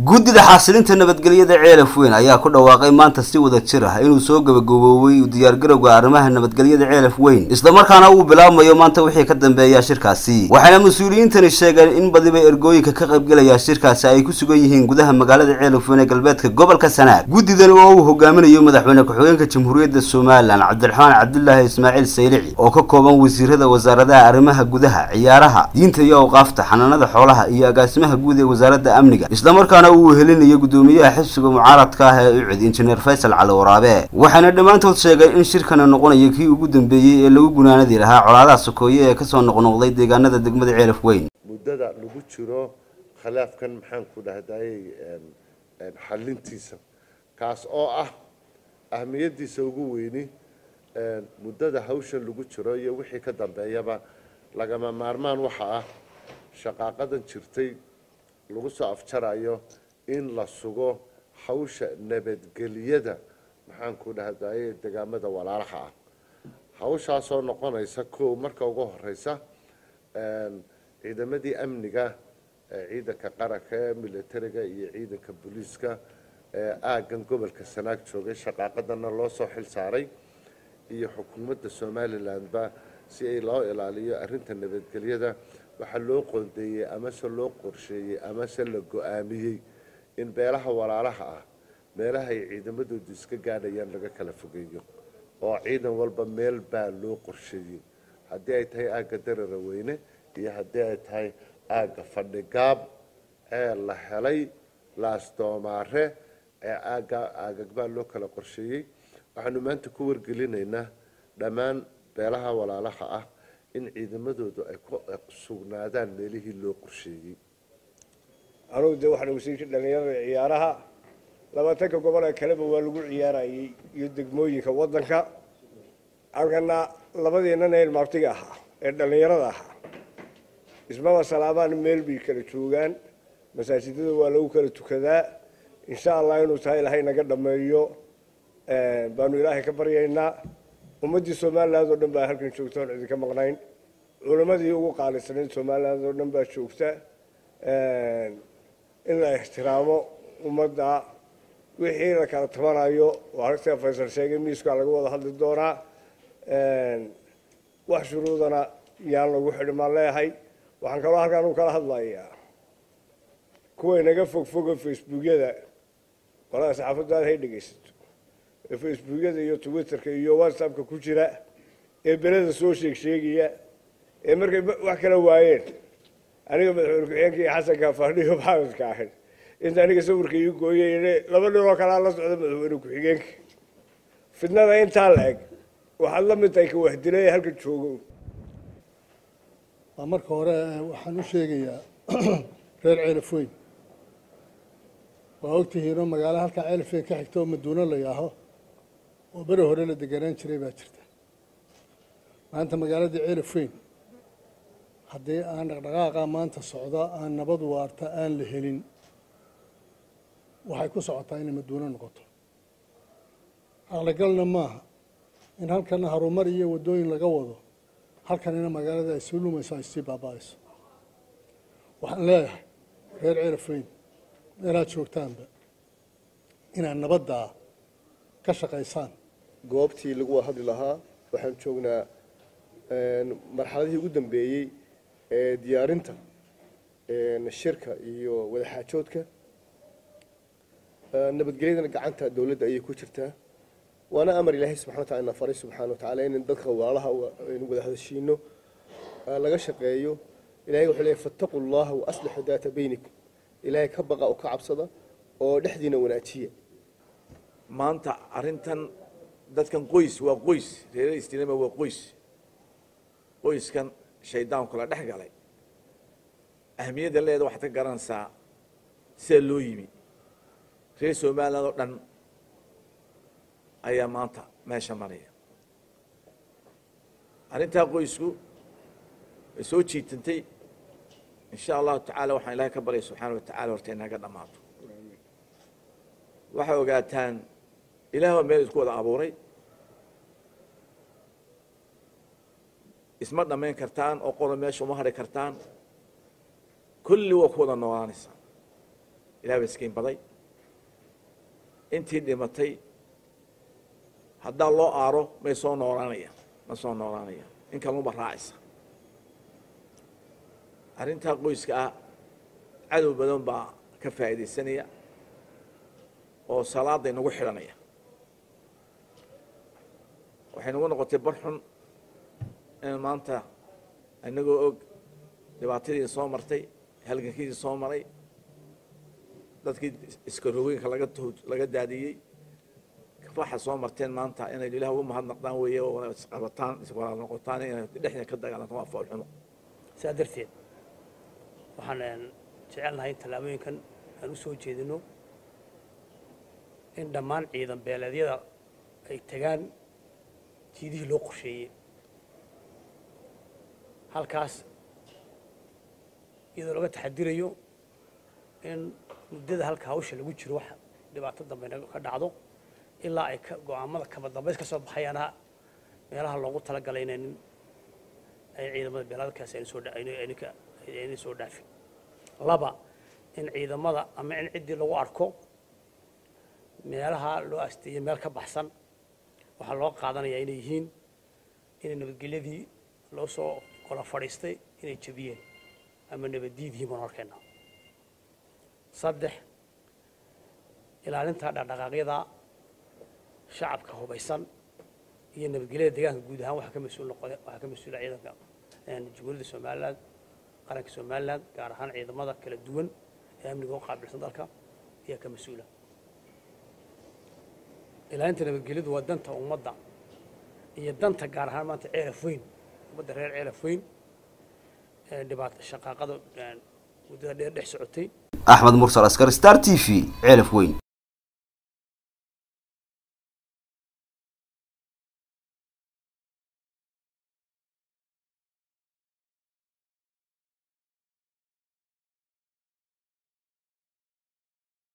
guddida xasilinta nabadgelyada ceelaf weyn ayaa ku dhawaaqay maanta si wada jir ah inuu soo gabagaboobay diyaargarowga arrimaha nabadgelyada ceelaf weyn islamarkaana uu bilaabmayo maanta wixii ka dambeeya shirkaasi waxayna mas-uuliyiintani sheegeen in badiba ergooyinka ka qaybgelaya shirkaasi ay ku sugan yihiin gudaha magaalada ceelaf weyn ee galbeedka gobolka sanaag guddidan oo uu hogaaminayo madaxweyne ku-xigeenka jamhuuriyadda somalilan cabdiraxmaan cabdulaahi ismaaciil saylici oo ka kooban wasiirada wasaaradaha arrimaha gudaha ciyaaraha diinta iyo awqaafta xanaanada xoolaha iyo agaasimaha guud ee wasaaradda amniga islamarkaana uu helinayo guddoomiyaha xisbiga mucaaradka ah ee ucid injineer faysal cali waraabe waxayna dhammaantood sheegeen in shirkana noqonayo kii ugu dambeeyey ee lagu gunaanadi lahaa colaadaha sokeeye ee kasoo noqnoqday deegaanada degmada ceelaf weyn muddada lagu jiro khilaafkan maxaan ku dhahdayey xalintiisa kaas oo ah ahmiyadiisa ugu weyni muddada hawshan lagu jiro iyo wixii ka dambeeyaba lagama maarmaan waxa ah shaqaaqadan jirtay lagu soo afjarayo in la sugo hawsha nabadgeliyada maxaan ku dhahdaye degaamada walaalaha ah hawshaasoo noqonaysa kow marka ugu horeysa ciidamadii amniga ciidanka qaranka ee militariga iyo ciidanka booliiska ee aaggan gobolka sanaag joogay shaqaaqadana loo soo xil saaray iyo xukuumadda somalilandba si ay loo ilaaliyo arrinta nabadgelyada waxaa loo qoondeeyey amase loo qorsheeyey amase la go-aamiyey in beelaha walaalaha ah meelaha ay ciidamadoodu iska gaadhayaan laga kala fogeeyo oo ciidan walba meel baa loo qorsheeyey haddii ay tahay aagga darara weyne iyo haddii ay tahay aagga fadhigaab ee la helay laasdoomaare ee aagga aagagbaa loo kala qorsheeyey waxaanu maanta ku wargelinaynaa dhammaan beelaha walaalaha ah in ciidamadoodu ay ku sugnaadaan meelihii loo qorsheeyey anugu dee waxaan wasiirka dhalinyarada ciyaaraha labaatanka gobol ee kaleba waa lagu ciyaarayay iyo degmooyinka waddanka halkana labadiinan ee ilmaabtiga ahaa ee dhallinyarada ahaa ismaba salaamaan meel bay kala joogaan masaajidada waa lagu kala tukadaa insha allah inuu tahay ilaahay naga dhameeyo baanu ilaahay ka baryaynaa ummaddii somaliland oo dhan baa halkan joogta oon idinka maqnayn culammadii ugu qaalisanayd somaliland oo dhan baa joogta in la ixtiraamo ummadda wixii la kala tabanayo waa ragta faysal sheegay miiskaa laga wada hadli doonaa wax shuruudana yaan lagu xidhin maan leeyahay waxaan kaloo halkaan u kala hadlayaa kuway naga fogfogo facebookyada qolada saxaafaddaada hay dhegaysato ee facebookyada iyo twitterka iyo whatsappka ku jira ee beleda soo sheeg sheegaya ee markay wax kala waayeen aniga madaxweyne ku-xigeenka iyo xasanka faadhiyo maxamedka ahayd inta aniga sawirka ii gooyay laba nin oo kalea la socda madaxweyne ku-xigeenka fidnada intaa la eg waxaad la mid tahay ka wahdilay halka joogo waa marka hore waxaan u sheegayaa reer ceelaf weyn waa ogtihiinoo magaalo halkaa ceelaf weyn ka xigta oo maduuno la yaaho oo beri hore la deganaan jiray baa jirta maanta magaaladii ceelaf weyn haddii aan dhaqdhaqaaqa maanta socda aan nabad waarta aan la helin waxay ku socotaa inay maduuno noqoto caqligalna maaha in halkana harumar iyo waddooyin laga wado halkanina magaalada ay sii lumayso ay sii baaba-ayso waxaan leeyahay reer ceelaf weyn meelaad joogtaanba inaad nabaddaa ka shaqaysaan goobtii lagu wada hadli lahaa waxaan joognaa marxaladihii ugu dambeeyey ee diyaarinta shirka iyo wadaxaajoodka nabadgelyadana gacanta dowladda ayay ku jirtaa waana amar ilaahay subxana watacala ina faray subxaana watacaala in dadka walaalaha aynu wada hadashiino laga shaqeeyo ilahay wuxuu leeyahy fattaquu llaha waaslixuu daata baynikum ilaahay ka baqa oo ka cabsada oo dhexdiina wanaajiya maanta arrintan dadkan qoys waa qoys reer istinama waa qoys qoyskan shaydaanku la dhex galay ahmiyadda leeda waxaad ka garanaysaa sida loo yimi reer somaliland oo dhan ayaa maanta meesha maraya arrintaa qoysku way soo jiitantay insha allahu tacaala waxaan ilahay ka baryay subxaana wa tacala horta inaga dhammaato waxay ogaataan ilaah waa meel isku wada abuuray isma dhammayn kartaan oo qolo meesha uma hadhi kartaan kulli waa ku wada noolaanaysaa ilaah baa iskiin baday intii dhimatay haddaa loo aaro may soo noolaanayaan ma soo noolaanayaan in kalunba raacaysa arrintaa qoyska ah cadow badan baa ka faa'iidaysanaya oo salaaday nagu xidhanaya waxay nagu noqotay bar xun in maanta inagoo og dhibaatadii soo martay halgankiisii soo maray dadkii iskaroogeynka laga laga daadiyey waxa soo marteen maanta inay ilaah ugu mahadnaqdaan weeye oo isqabataan iswalaal noqotaan inay dhexda ka dagaalanto waa foolxumo saa darteed waxaan jecelnahay in tallaabooyinkan aan u soo jeedino in dhammaan ciidan beeleedyada ay tagaan jiidihii loo qorsheeyey halkaas iyadoo laga taxadirayo in muddada halka hawsha lagu jiro wax dhibaato dambe ka dhacdo ilaa ay go-aamada kaba dambays ka soo baxayaana meelaha loogu talagalay in ay ciidamada beeladkaasi ayna soo dhaafin laba in ciidamada ama in ciddii lagu arko meelaha loo asteeyey meel ka baxsan waxaa loo qaadanayaa inay yihiin inay nabadgelyadii loo soo gola fadhiistay inay jebiyeen ama nabaddiid yihiin baan arkayna saddex ilaalinta dhaqdhaqaaqyada shacabka hubaysan iyo nabadgelyada deegaanka guud ahaan waxaa ka mas-uul noqo waxaa ka mas-uula ciidanka jamhuuriyadda somaliland qaranka somaliland gaar ahaan ciidamada kala duwan ee amniga u qaabilsan dalka ayaa ka mas-uula ilaalinta nabadgelyadu waa danta ummadda iyo danta gaar ahaan maanta ceelaf weyn ummadda reer ceelaf weyn ee dhibaato shaqaaqada muddada dheer dhex socotay axmed mursal askar star t v ceelaf weyn